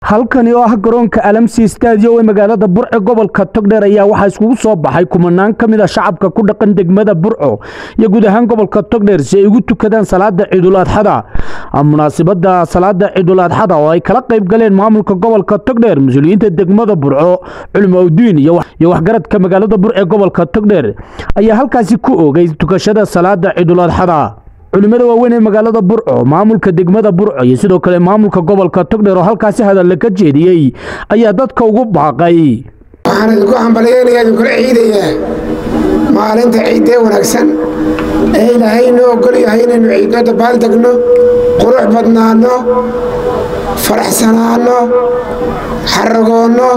halkani oo ah garoonka alamsi stadium ee magaalada burco gobolka togdheer ayaa waxaa iskugu soo baxay kumanaan ka mid a shacabka ku dhaqan degmada burco iyo guud ahaan gobolka togdheer si ay ugu tukadaan salaada ciidul adxada munaasibada salaada ciidul adxada oo ay kala qayb galeen maamulka gobolka togdheer mas-uuliyiinta degmada burco culimo udiin iyo waxgaradka magaalada burco ee gobolka togdheer ayaa halkaasi ku oogay tukashada salaada ciidul adxada culimada waaweyn ee magaalada burco maamulka degmada burco iyo sidoo kale maamulka gobolka togdheer oo halkaasi hadalle ka jeediyey ayaa dadka ugu baaqay waxaan idinku hambalyeynaya idinkula ciidayaa maalinta ciiddee wanaagsan ee ilaahay noo ogol yahay inaynu ciidno dabaal degno qurux badnaanno faraxsanaanno xaragoonno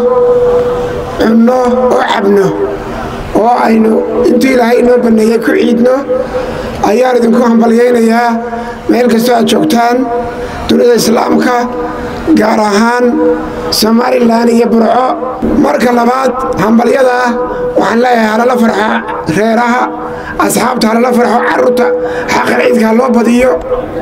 cunno oo cabno oo aynu intuu ilaahay inoo banneeyey ku ciidno ayaan idinku hambalyaynayaa meel kastoo aad joogtaan dunida islaamka gaar ahaan somalilan iyo burco marka labaad hambalyada waxaan leeyahay halala farxo reeraha asxaabta halala farxo carruurta xaqal ciidka ha loo badiyo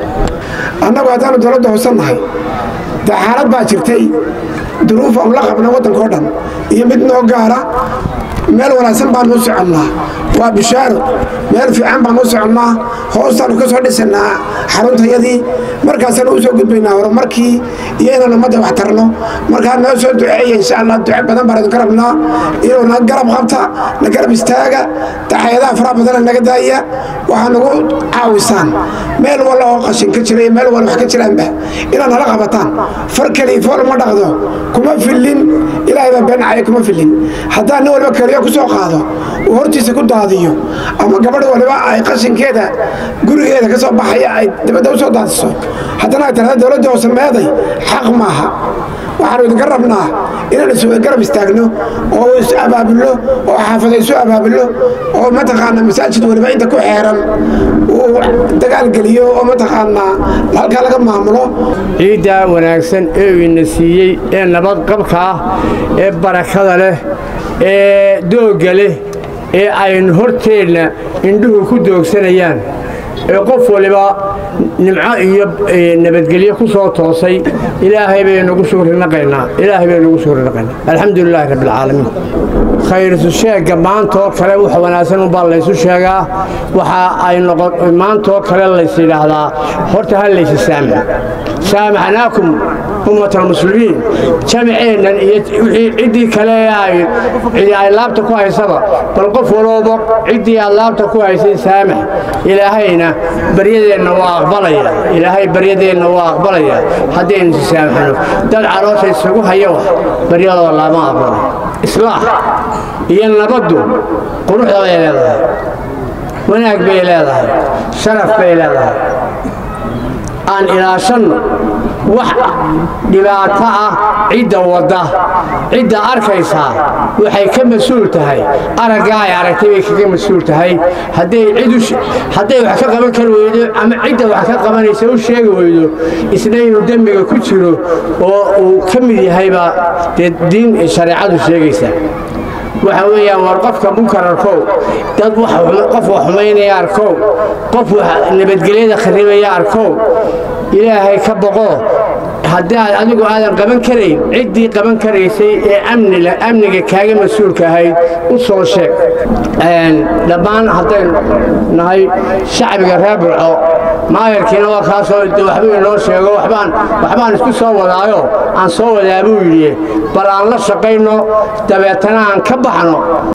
annagu haddaanu dowladda hoosannahay dee xaalad baa jirtay duruuf aanu la qabna waddanka o dhan iyo mid noo gaara meel wanaagsan baanu u soconnaa waa bishaaro meel fiican baanu u soconnaa hoostaanu ka soo dhisannaa xaruntayadii markaasaanu u soo gudbaynaa horumarkii iyo inaan ummadda wax tarno markaa noo soo duceeya insha allah duce badan baan idinka rabnaa inuu na garab qabta na garab istaaga daxayadaha faraha badana naga daaya waxaa nagu caawisaan meel walla oo qashin ka jira iyo meel walla wax ka jiraanba inaad nala qabataan far keliya fool ma dhaqdo kuma fillin ilaahay baa beenacaya kuma fillin haddaan nin walba keliyo ku soo qaado uu hortiisa ku daadiyo ama gabadh waliba ay qashinkeeda gurigeeda ka soo baxaya ay dibadda u soo daadiso haddana ay tirahda dowladda hoose meeday xaq maaha waxaanu idinka rabnaa inaan iswada garab istaagno oo is abaabulno oo xaafada isu abaabulno oo mataqaanaa masaajid waliba inta ku xeeran uu dagaalgeliyo oo mataqaanaa halkaa laga maamulo ciiddaa wanaagsan ee ina siiyey ee nabadqabka ah ee barakada leh ee doogga leh ee aynu horteenna indhuhu ku doogsanayaan ee qof waliba nimco iyo nabadgelyo ku soo toosay ilaahay baynugu suurinaqaynaa ilaahay baynugu suurinaqaynaa alxamdu lilaahi rabbi alcaalamiin khayrisu sheegga maantaoo kale wax wanaagsan unbaa laysu sheegaa waxa ay noqon maantaoo kale lays yidhaahdaa horta ha laysi saamax saamaxnaakum ummatalmuslimiin jamiceennan iyo wixii ciddii kale cidi ay laabta ku haysaba bal qof walooba ciddii aad laabta ku haysay saamax ilaahayna baryadeenna waa aqbalaya ilaahay baryadeenna waa aqbalaya haddaynu si saamaxno dad caloosha isugu haya wax baryadooda lama aqbalo islaax iyo nabaddu quruxda bay leedahay wanaag bay leedahay sharaf bay leedahay aan ilaashanno wax dhibaato ah cidda wadda cidda arkaysaa waxay ka mas-uul tahay araggaa ay aragtay bay kaga mas-uul tahay hadday wax ka qaban kari weydo ama cidda wax ka qabanaysa u sheegi weydo isna inuu dembiga ku jiro oo uu ka mid yahaybaa dee diin shareecadu sheegaysa waxa weeyaan war qofka munkar arkow dad qof wax xumaynaya arkow qof nabadgelyada kharibaya arkow ilaahay ka boqo haddii aad adigu aadan qaban karayn ciddii qaban karaysay ee amniga kaaga mas-uulka ahayd u soo sheeg dhammaan haddaynu nahay shacbiga reer burco maayarkiina waa kaasoo waxbuu inoo sheego waxbaan isku soo wadaayo aan soo wadaa buu yidhi bal aan la shaqayno dabeetana aan ka baxno